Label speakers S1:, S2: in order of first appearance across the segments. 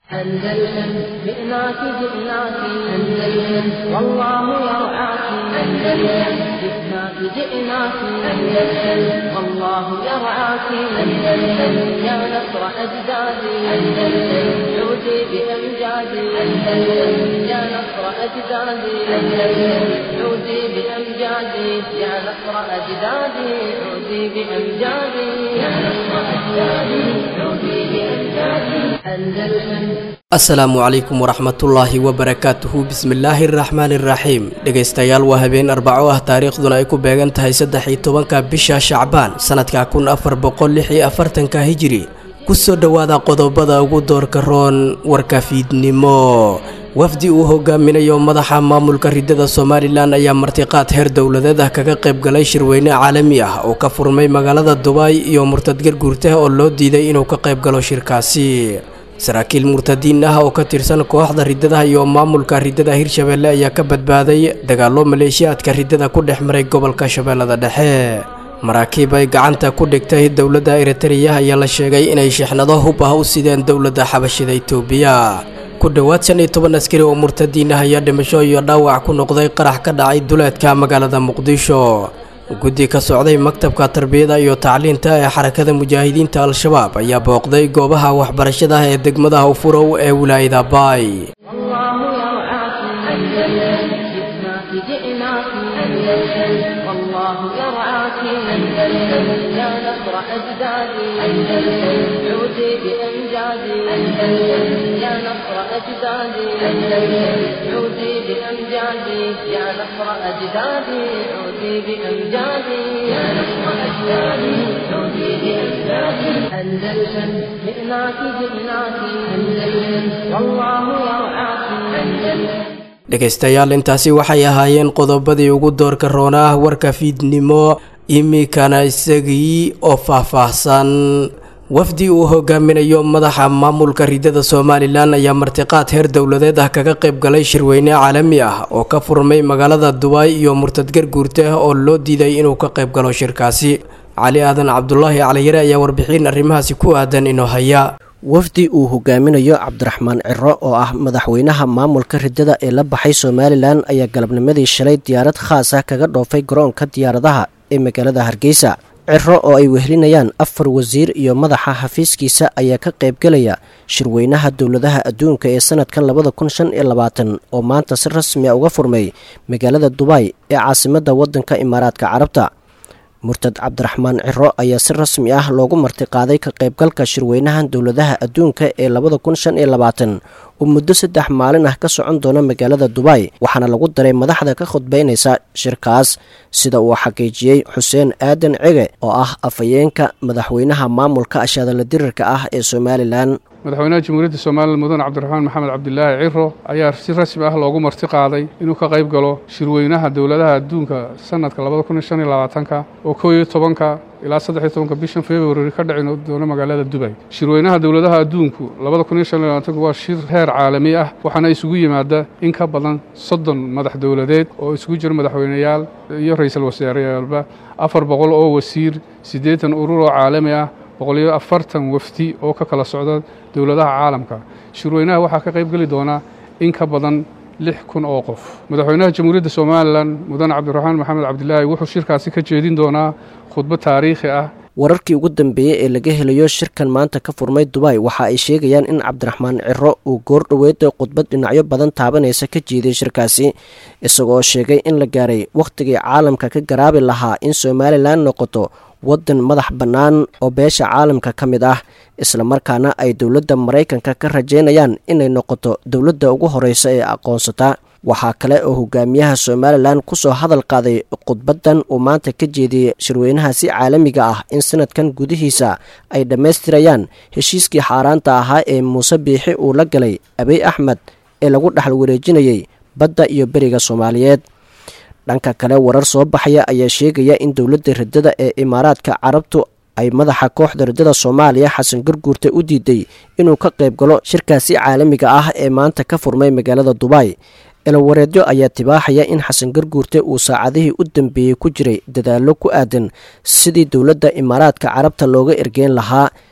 S1: أندلسن جئناك جئناك أندلسن والله يرعاك أندلسن جئناك جئناك أندلسن والله يرعاك أندلسن يا نصر أجدادي أندلسن عودي بأمجادي أندلسن يا نصر أجدادي أندلسن عودي بأمجادي يا نصر أجدادي عودي بأمجادي يا نصر أجدادي عودي بأمجادي أندلسن
S2: asalaamu calaykum waraxmatullaahi wabarakaatuhu bismillaahi araxmaani iraxiim dhegaystayaal waa habeen arbaco ah taariikhduna ay ku beegan tahay saddex iyo tobanka bisha shacbaan sanadka kun afar boqol lix iyo afartanka hijiri kusoo dhowaada qodobada ugu doorka roon warka fiidnimo wafdi uu hogaaminayo madaxa maamulka ridada somalilan ayaa martiqaad heer dowladeed ah kaga qayb galay shirweyne caalami ah oo ka furmay magaalada dubaay iyo murtadgar guurtah oo loo diiday inuu ka qayb galo shirkaasi saraakiil murtadiin ah oo ka tirsan kooxda ridadaha iyo maamulka ridada hirshabeelle ayaa ka badbaaday dagaallo maleeshiyaadka ridada ku dhex maray gobolka shabeellada dhexe maraakiib ay gacanta ku dhigtay dowladda eritreya ayaa la sheegay inay shixnado hub ah u sideen dowladda xabashida itoobiya ku dhowaad shan iyo toban askari oo murtadiin ah ayaa dhimasho iyo dhaawac ku noqday qarax ka dhacay duleedka magaalada muqdisho guddi ka socday maktabka tarbiyada iyo tacliinta ee xarakada mujaahidiinta al-shabaab ayaa booqday goobaha waxbarashada ee degmada hawfurow ee wilaayada baay
S1: والله يرعاك أندلسن جئناك جئناك أندلسن والله يرعاك أندلسن يا نصر أجدادي أندلسن عودي بأمجادي أندلسن يا نصر أجدادي أندلسن عودي بأمجادي يا نصر أجدادي عودي بأمجادي يا نصر أجدادي عودي بأمجادي أندلسن جئناك جئناك أندلسن والله يرعاك أندلسن
S2: dhegaystayaal intaasi waxay ahaayeen qodobadii ugu doorka roona ah warka fiidnimo iminkana isagii oo faahfaahsan wafdi uu hogaaminayo madaxa maamulka ridada somalilan ayaa martiqaad heer dowladeed ah kaga qayb galay shirweyne caalami ah oo ka furmay magaalada dubaay iyo murtadgar guurtah oo loo diiday inuu ka qayb galo shirkaasi cali aadan cabdulaahi caliyare ayaa warbixin arrimahaasi ku aadan inoo haya
S3: wafdi uu hogaaminayo cabdiraxmaan ciro oo ah madaxweynaha maamulka ridada ee la baxay somalilan ayaa galabnimadii shalay diyaarad khaas ah kaga dhoofay garoonka diyaaradaha ee magaalada hargeysa ciro oo ay wehelinayaan afar wasiir iyo madaxa xafiiskiisa ayaa ka qaybgelaya shirweynaha dowladaha adduunka ee sanadkan labada kun shan iyo labaatan oo maanta si rasmi a uga furmay magaalada dubaay ee caasimadda waddanka imaaraadka carabta murtad cabdiraxmaan ciro ayaa si rasmi ah loogu martiqaaday ka qaybgalka shirweynahan dowladaha adduunka ee labada kun shan iyo labaatan oo muddo saddex maalin ah ka socon doona magaalada dubaay waxaana lagu daray madaxda ka khudbaynaysa shirkaas sida uu xaqiijiyey xuseen aadan cege oo ah afhayeenka madaxweynaha maamulka ashaadala dirirka ah ee somalilan
S4: madaxweynaha jamhuuriyadda somalilan mudan cabdiraxmaan maxamed cabdilaahi ciro ayaa si rasmi ah loogu marti qaaday inuu ka qayb galo shirweynaha dowladaha adduunka sanadka labada kun iyo shan iyo labaatanka oo kow iyo tobanka ilaa saddex iyo tobanka bishan februari ka dhici doona magaalada dubay shirweynaha dowladaha adduunku labada kun iyo shan iyo labaatanku waa shir heer caalami ah waxaana isugu yimaada in ka badan soddon madax dowladeed oo isugu jira madaxweyneyaal iyo ra-iisul wasaareyaalba afar boqol oo wasiir siddeetan urur oo caalami ah boqoliyo afartan wafdi oo ka kala socda dowladaha caalamka shirweynaha waxaa ka qayb geli doonaa in ka badan lix kun oo qof madaxweynaha jamhuuriyadda somalilan mudan cabdiraxmaan maxamed cabdilaahi wuxuu shirkaasi ka jeedin doonaa khudbad taariikhi ah
S3: wararkii ugu dambeeyey ee laga helayo shirkan maanta ka furmay dubaay waxa ay sheegayaan in cabdiraxmaan ciro uu goor dhoweeda khudbad dhinacyo badan taabanaysa ka jeeday shirkaasi isagoo sheegay in la gaaray wakhtigii caalamka ka garaabi lahaa in somalilan noqoto waddan madax bannaan oo beesha caalamka ka mid ah islamarkaana ay dowladda maraykanka ka rajaynayaan inay noqoto dowladda ugu horeysa ee aqoonsata waxaa kale oo hogaamiyaha somalilan kusoo hadal qaaday khudbaddan uu maanta ka jeediyey shirweynahaasi caalamiga ah in sanadkan gudihiisa ay dhammaystirayaan heshiiskii xaaraanta ahaa ee muuse biixi uu la galay abiy axmed ee lagu dhexal wareejinayey badda iyo beriga soomaaliyeed dhanka kale warar soo baxaya ayaa sheegaya in dowladda ridada ee imaaraadka carabtu ay madaxa kooxda ridada soomaaliya xasan garguurte u diiday inuu ka qayb galo shirkaasi caalamiga ah ee maanta ka furmay magaalada dubaay elowareedyo ayaa tibaaxaya in xasan garguurte uu saacadihii u dambeeyey ku jiray dadaallo ku aadan sidii dowladda imaaraadka carabta looga ergeyn lahaa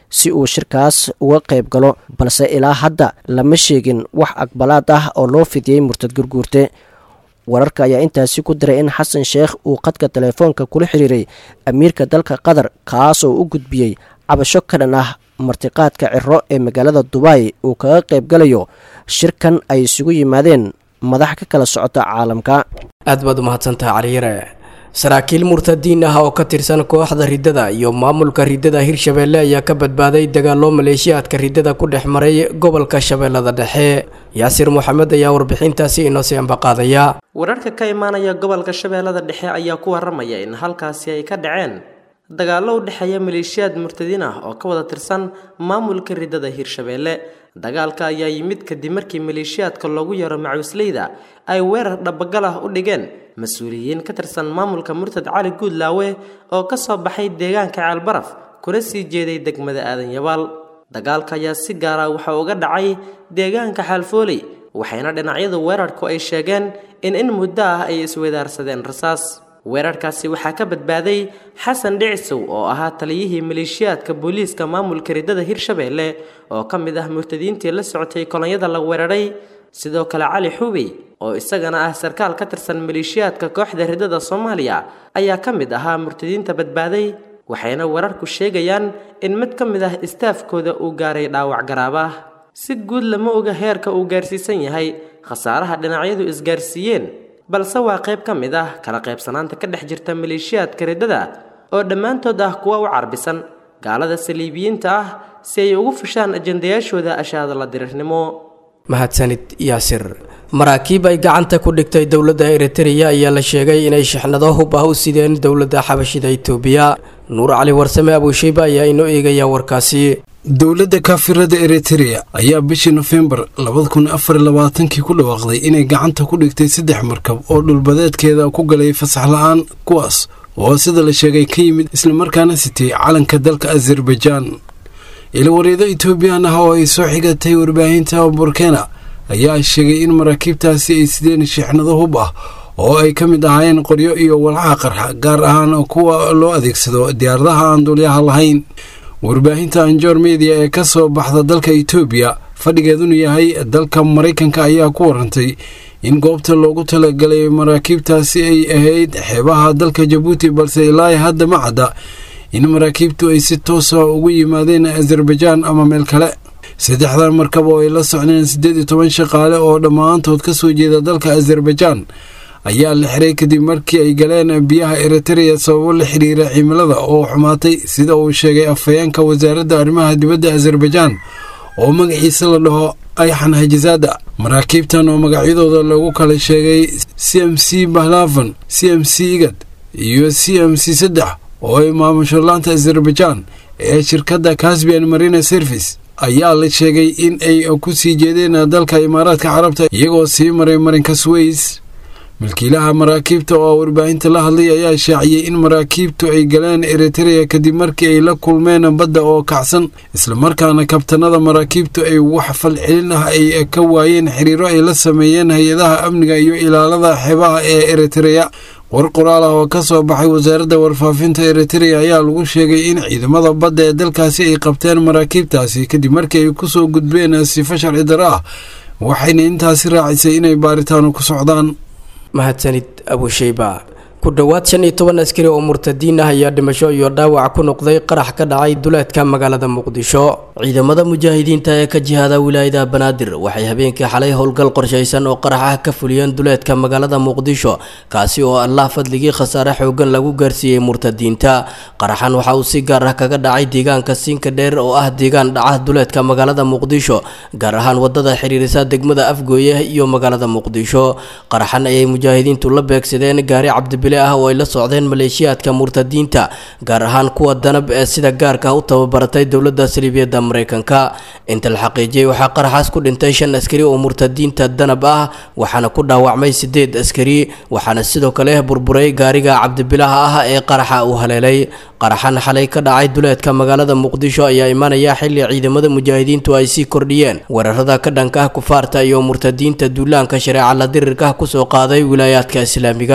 S3: si uu shirkaas uga qayb galo balse ilaa hadda lama sheegin wax aqbalaad ah oo loo fidiyey murtad gurguurte wararka ayaa intaasi ku diray in xasan sheekh uu qadka telefoonka kula xiriiray amiirka dalka qatar kaas oo u gudbiyey cabasho ka dhan ah martiqaadka ciro ee magaalada dubai uu kaga qayb galayo shirkan ay isugu yimaadeen madax ka kala socota caalamka
S2: aad baad umahadsantaha caliyare saraakiil murtadiin ah oo ka tirsan kooxda riddada iyo maamulka riddada hirshabeelle ayaa ka badbaaday dagaallo maleeshiyaadka riddada ku dhex maray gobolka shabeellada dhexe yaasir moxamed ayaa warbixintaasi inoo sii ambaqaadaya
S5: wararka ka imaanaya gobolka shabeellada dhexe ayaa ku waramaya in halkaasi ay ka dhaceen dagaallo u dhexeeya maleeshiyaad murtadiin ah oo ka wada tirsan maamulka riddada hirshabeelle dagaalka ayaa yimid kadib markii maleeshiyaadka loogu yeero macuusleyda ay weerar dhabagal ah u dhigeen mas-uuliyiin ka tirsan maamulka murtad cali guudlaawe oo ka soo baxay deegaanka ceelbaraf kuna sii jeeday degmada aadan yabaal dagaalka ayaa si gaara waxa uga dhacay deegaanka xaalfooley waxayna dhinacyadu weerarku ay sheegeen in in muddo ah ay iswadaarsadeen rasaas weerarkaasi waxaa ka badbaaday xasan dhicisow oo ahaa taliyihii maleeshiyaadka booliiska maamulka riddada hirshabeelle oo ka mid ah murtadiintii la socotay kolonyada la weeraray sidoo kale cali xubey oo isagana ah sarkaal ka tirsan maleeshiyaadka kooxda riddada soomaaliya ayaa ka mid ahaa murtadiinta badbaaday waxayna wararku sheegayaan in mid ka mid ah istaafkooda uu gaaray dhaawac garaabah si guud lama oga heerka uu gaarsiisan yahay khasaaraha dhinacyadu isgaarsiiyeen balse waa qayb ka mid ah kala qaybsanaanta ka dhex jirta maleeshiyaadka riddada oo dhammaantood ah kuwa u carbisan gaalada saliibiyiinta ah si ay ugu fushaan ajandayaashooda ashaada la dirirnimo
S2: mahadsanid yaasir maraakiib ay gacanta ku dhigtay dowladda eritreya ayaa la sheegay inay shixnado hub ah u sideen dowladda xabashida itoobiya nuur cali warsame abuushayba ayaa inoo eegaya warkaasi
S6: dowladda kaafirada eritrea ayaa bishii nofembar labada kun afar labaatankii ku dhawaaqday inay gacanta ku dhigtay saddex markab oo dhulbadeedkeeda ku galay fasax la-aan kuwaas oo sida la sheegay ka yimid islamarkaana sitay calanka dalka azerbaijaan ilwareedo etoobiyaan ah oo ay soo xigatay warbaahinta burkena ayaa sheegay in maraakiibtaasi ay sideen shixnado hub ah oo ay ka mid ahaayeen qoryo iyo walxaha qarxa gaar ahaan kuwa loo adeegsado diyaaradaha aan duulyaha lahayn warbaahinta anjor media ee ka soo baxda dalka etoobiya fadhigeeduna yahay dalka maraykanka ayaa ku warantay in goobta loogu talagalay maraakiibtaasi ay ahayd xeebaha dalka jabuuti balse ilaa hadda ma cadda in maraakiibtu ay si toosa ugu yimaadeen azerbaijaan ama meel kale saddexdan markab oo ay la socdeen siddeed iyo toban shaqaale oo dhammaantood ka soo jeeda dalka azerbaijaan ayaa la xiray kadib markii ay galeen biyaha eritreya sababo la xiriira cimilada oo xumaatay sida uu sheegay afhayeenka wasaaradda arrimaha dibadda azerbaijaan oo magaciisa la dhaho ayxan hajizaada maraakiibtan oo magacyadooda lagu kala sheegay c m c bahlavan c m c igad iyo c m c saddex oo ay maamusho laanta azerbaijaan ee shirkadda casbian marina service ayaa la sheegay in ay ku sii jeedeen dalka imaaraadka carabta iyagoo sii maray marinka sways milkiilaha maraakiibta oo warbaahinta la hadlay ayaa shaaciyey in maraakiibtu ay galeen eritreya kadib markii ay la kulmeen badda oo kacsan islamarkaana kabtanada maraakiibtu ay wax falcelin ah ay ka waayeen xiriiro ay la sameeyeen hay-adaha amniga iyo ilaalada xeebaha ee eritreya war qoraal ah oo ka soo baxay wasaaradda warfaafinta eritreya ayaa lagu sheegay in ciidamada badda ee dalkaasi ay qabteen maraakiibtaasi kadib markii ay ku soo gudbeen sifo sharci daro ah waxayna intaasi raacisay inay baaritaanu ku socdaan
S2: mahadsanid abushayba ku dhowaad shan iyo toban askari oo murtadiin ah ayaa dhimasho iyo dhaawac ku noqday qarax ka dhacay duleedka magaalada muqdisho ciidamada mujaahidiinta ee ka jihaada wilaayada banaadir waxay habeenkii xalay howlgal qorshaysan oo qarax ah ka fuliyeen duleedka magaalada muqdisho kaasi oo allah fadligii khasaare xoogan lagu gaarsiiyey murtadiinta qaraxan waxa uu si gaar ah kaga dhacay deegaanka siinka dheer oo ah deegaan dhaca duleedka magaalada muqdisho gaar ahaan wadada xiriirisa degmada afgooye iyo magaalada muqdisho qaraxan ayay mujaahidiintu la beegsadeen gaari cabdibile ah oo ay la socdeen maleeshiyaadka murtadiinta gaar ahaan kuwa danab ee sida gaarka u tababaratay dowladda saliibiyadda mareykanka inta la xaqiijiyey waxaa qaraxaas ku dhintay shan askari oo murtadiinta danab ah waxaana ku dhaawacmay sideed askari waxaana sidoo kale burburay gaariga cabdibilaha ah ee qaraxa uu haleelay qaraxan xalay ka dhacay duleedka magaalada muqdisho ayaa imaanaya xilli ciidamada mujaahidiintu ay sii kordhiyeen weerarada ka dhanka ah kufaarta iyo murtadiinta duulaanka shareeca la dirirka kusoo qaaday wilaayaadka islaamiga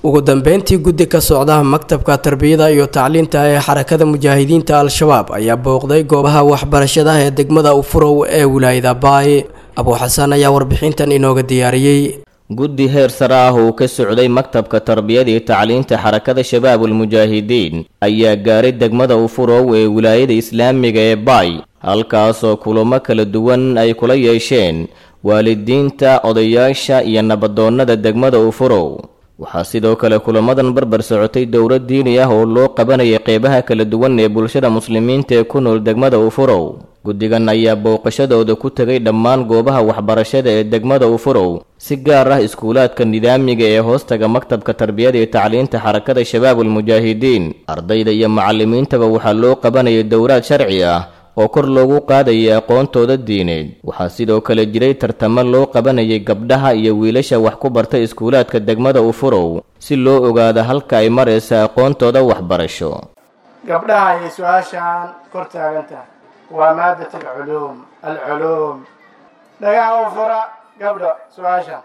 S2: ugu dambeyntii guddi ka socda maktabka tarbiyada iyo tacliinta ee xarakada mujaahidiinta al-shabaab ayaa booqday goobaha waxbarashada ee degmada ufurow ee wilaayada baay abuuxasan ayaa warbixintan inooga diyaariyey
S7: guddi heer sare ah uu ka socday maktabka tarbiyada iyo tacliinta xarakada shabaabulmujaahidiin ayaa gaaray degmada ufurow ee wilaayada islaamiga ee baay halkaasoo kulamo kala duwan ay kula yeesheen waalidiinta odayaasha iyo nabadoonnada degmada ufurow waxaa sidoo kale kulamadan barbar socotay dowlad diini ah oo loo qabanayay qeybaha kala duwan ee bulshada muslimiinta ee ku nool degmada ufurow guddigan ayaa booqashadooda ku tegay dhammaan goobaha waxbarashada ee degmada ufurow si gaar ah iskuulaadka nidaamiga ee hoostaga maktabka tarbiyada iyo tacliinta xarakada shabaabulmujaahidiin ardayda iyo macallimiintaba waxaa loo qabanayay dowlaad sharci ah oo kor loogu qaadayay aqoontooda diineed waxaa sidoo kale jiray tartamo loo qabanayay gabdhaha iyo wiilasha wax ku barta iskuulaadka degmada ufurow si loo ogaado halka ay maraysa aqoontooda waxbarasho
S8: gabdhaha ayay su-aashaan kor taagan tahay waa maadat alculuum alculuum dhagaha u fura gabdho su-aasha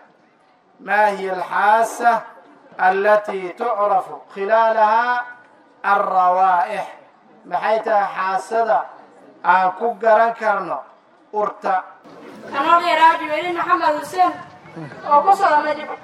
S8: maa hiya alxaasa alatii tucrafu khilaalahaa alrawaa'ix maxay tahay xaasada aan ku garan karno urta
S9: anoo dheeraaji weli maxamed xuseen oo ku socda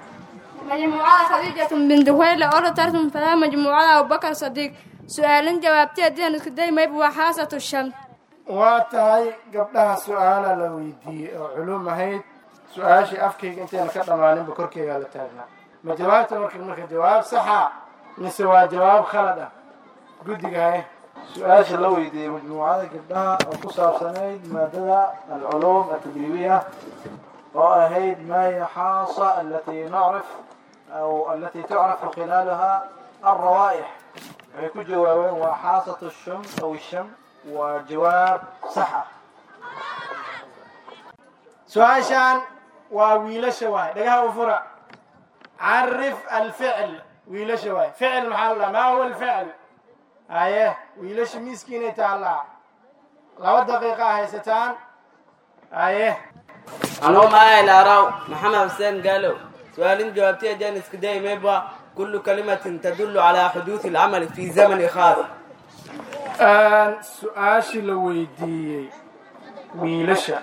S9: majmuucada khadiijatu binti huwayle oo tartan falaha majmuucada abubakar sadiiq su-aalin jawaabtee dian iskuday mayb waa xaasatu sham
S8: waa tahay gabdhaha su-aala la weydiiyey oo culum ahayd su-aashii afkayga intayna ka dhammaaninba korkeygaa la taagnaa ma jawaabta marka marka jawaab saxa mise waa jawaab khalad ah guddiga haye
S10: su-aasha la weydiiyey majmuucada gabdhaha oo ku saabsanayd maadada alculuum atadriibiya oo ahayd maa hiya xaasa alatii nacrif aw alatii tucrafu khilaalaha alrawaa'ix waxay ku jawaabeen waa xaasatu sham aw sham waa jawaab sax ah
S8: su-aashaan waa wiilasha waay dhagaha u fura carif alficl wiilasha waay ficil maxaa la dhaha maa huwa alficl haye wiilasha miiskiinay taallaa laba daqiiqa haysataan haye
S11: anuu maahay laaraw maxamed xuseen gaalow su-aalin jawaabtiya jaan iska day mayba kullu kalimatin tadullu calaa xuduudi alcamali fi zamani khaas
S8: su-aashii la weydiiyey wiilasha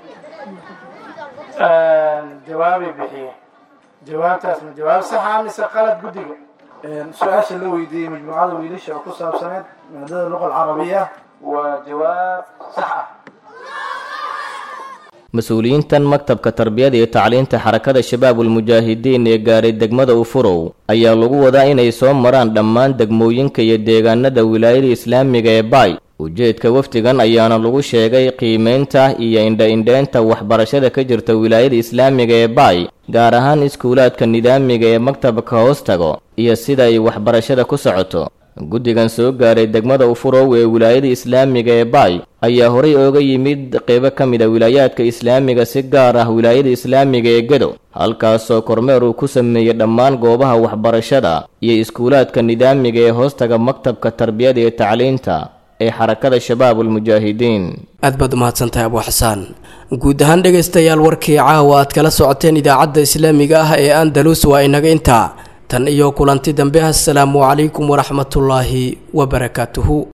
S8: jawaabay bixiyeen jawaabtaas ma jawaab saxa mise qalad guddiga
S10: su-aasha la weydiiyey majmuucada wiilasha oo ku saabsaneyd maadada luqa alcarabiya waa jawaab sax ah
S7: mas-uuliyiintan maktabka tarbiyada iyo tacliinta xarakada shabaabulmujaahidiin ee gaaray degmada ufurow ayaa lagu wadaa inay soo maraan dhammaan degmooyinka iyo deegaanada wilaayada islaamiga ee baay ujeedka wafdigan ayaana lagu sheegay qiimeynta iyo indha-indheynta waxbarashada ka jirta wilaayada islaamiga ee baay gaar ahaan iskuulaadka nidaamiga ee maktabka hoos tago iyo sida ay waxbarashada ku socoto guddigan soo gaaray degmada ufurow ee wilaayada islaamiga ee baay ayaa horay ooga yimid qeybo ka mid a wilaayaadka islaamiga si gaar ah wilaayada islaamiga ee gedo halkaasoo kormeer uu ku sameeyey dhammaan goobaha waxbarashada iyo iskuulaadka nidaamiga ee hoostaga maktabka tarbiyada iyo tacliinta ee xarakada shabaabulmujaahidiin
S2: aad baad umahadsantahay abuu xasaan guud ahaan dhegaystayaal warkii caawa aad kala socoteen idaacadda islaamiga ah ee andalus waa inaga intaa tan iyo kulanti dambe assalaamu calaykum waraxmatullaahi wabarakaatuhu